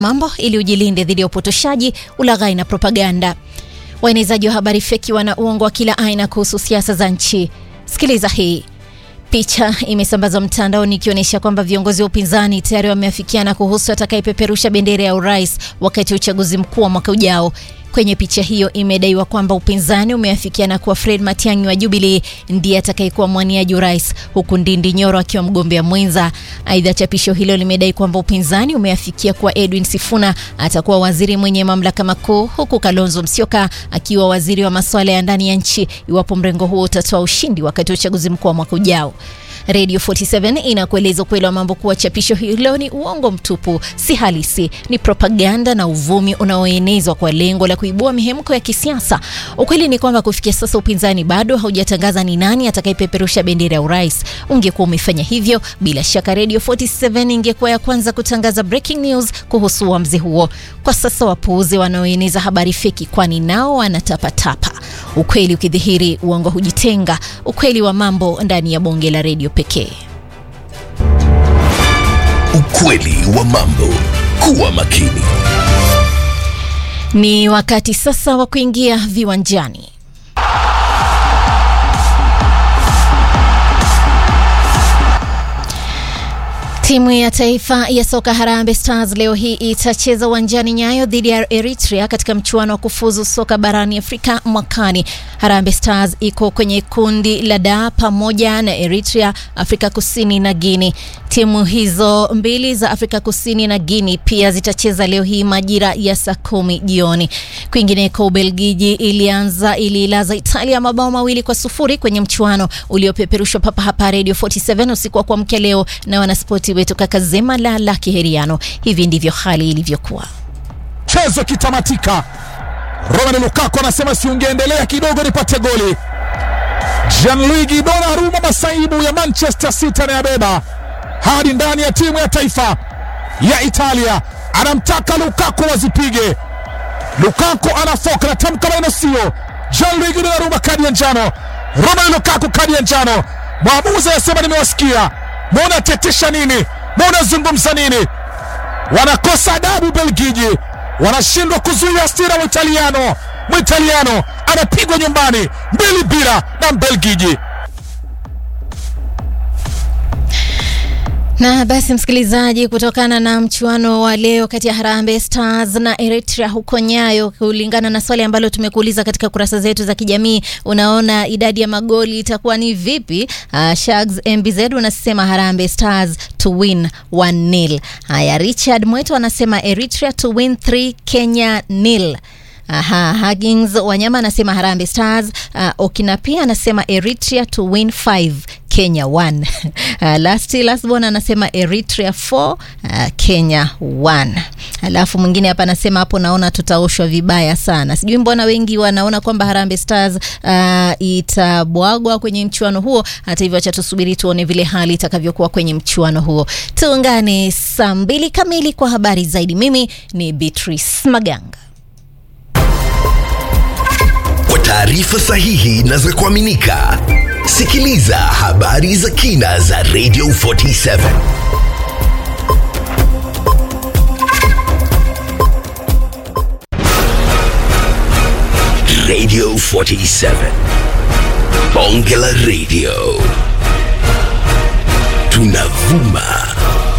mambo ili ujilinde dhidi ya upotoshaji, ulaghai na propaganda. Waenezaji wa habari feki wana uongo wa kila aina kuhusu siasa za nchi. Sikiliza hii. Picha imesambazwa mtandaoni ikionyesha kwamba viongozi wa upinzani tayari wameafikiana kuhusu atakayepeperusha bendera ya urais wakati wa uchaguzi mkuu wa mwaka ujao. Kwenye picha hiyo imedaiwa kwamba upinzani umeafikiana kuwa Fred Matiang'i wa Jubilee ndiye atakayekuwa mwaniaji urais huku Ndindi Nyoro akiwa mgombea mwenza. Aidha, chapisho hilo limedai kwamba upinzani umeafikia kuwa Edwin Sifuna atakuwa waziri mwenye mamlaka makuu huku Kalonzo Musyoka akiwa waziri wa masuala ya ndani ya nchi iwapo mrengo huo utatoa ushindi wakati wa uchaguzi mkuu wa mwaka ujao. Radio 47 inakueleza ukweli wa mambo kuwa chapisho hilo ni uongo mtupu, si halisi, ni propaganda na uvumi unaoenezwa kwa lengo la kuibua mihemko ya kisiasa. Ukweli ni kwamba kufikia sasa upinzani bado haujatangaza ni nani atakayepeperusha bendera ya urais. Ungekuwa umefanya hivyo, bila shaka Radio 47 ingekuwa ya kwanza kutangaza breaking news kuhusu uamuzi huo. Kwa sasa wapuuzi wanaoeneza habari feki, kwani nao wanatapatapa. Ukweli ukidhihiri, uongo hujitenga. Ukweli wa mambo ndani ya bonge la redio pekee. Ukweli wa mambo. Kuwa makini. Ni wakati sasa wa kuingia viwanjani. Timu ya taifa ya soka Harambee Stars leo hii itacheza uwanjani Nyayo dhidi ya Eritrea katika mchuano wa kufuzu soka barani Afrika mwakani. Harambee Stars iko kwenye kundi la D pamoja na Eritrea, Afrika Kusini na Guinea. Timu hizo mbili za Afrika Kusini na Guinea pia zitacheza leo hii majira ya saa kumi jioni. Kwingineko, Ubelgiji ilianza ililaza Italia mabao mawili kwa sufuri kwenye mchuano uliopeperushwa papa hapa Radio 47 usiku wa kuamkia leo na wanaspoti wetu kaka Zema la la Kiheriano. Hivi ndivyo hali ilivyokuwa. Mchezo kitamatika, Romelu Lukaku anasema si ungeendelea kidogo nipate goli. Gianluigi Donnarumma masaibu ya Manchester City anayabeba hadi ndani ya timu ya taifa ya Italia, anamtaka Lukaku wazipige. Lukaku anafoka na tamka maneno sio. Gianluigi Donnarumma kadi ya njano, Romelu Lukaku kadi ya njano. Mwamuzi anasema nimewasikia, mbona tetisha nini? Mbona zungumza nini? Wanakosa adabu Belgiji, wanashindwa kuzuia hasira Mwitaliano. Mwitaliano anapigwa nyumbani mbili bila na Mbelgiji. Na basi msikilizaji, kutokana na mchuano wa leo kati ya Harambee Stars na Eritrea huko Nyayo, kulingana na swali ambalo tumekuuliza katika kurasa zetu za kijamii, unaona idadi ya magoli itakuwa ni vipi? Uh, Shags MBZ unasema Harambee Stars to win 1-0. Haya, Richard Mweto anasema Eritrea to win 3 Kenya nil. Aha, Huggins Wanyama anasema Harambee Stars. Uh, Okina pia anasema Eritrea to win 5 Kenya 1. Uh, Lasti Lasbon anasema Eritrea 4 uh, Kenya 1. Alafu mwingine hapa anasema hapo naona tutaoshwa vibaya sana. Sijui mbona wengi wanaona kwamba Harambee Stars uh, itabwagwa kwenye mchuano huo. Hata hivyo, acha tusubiri tuone vile hali itakavyokuwa kwenye mchuano huo. Tuungane saa mbili kamili kwa habari zaidi. Mimi ni Beatrice Maganga. Kwa taarifa sahihi na za kuaminika, sikiliza habari za kina za Radio 47. Radio 47. Bonge la Radio. Tunavuma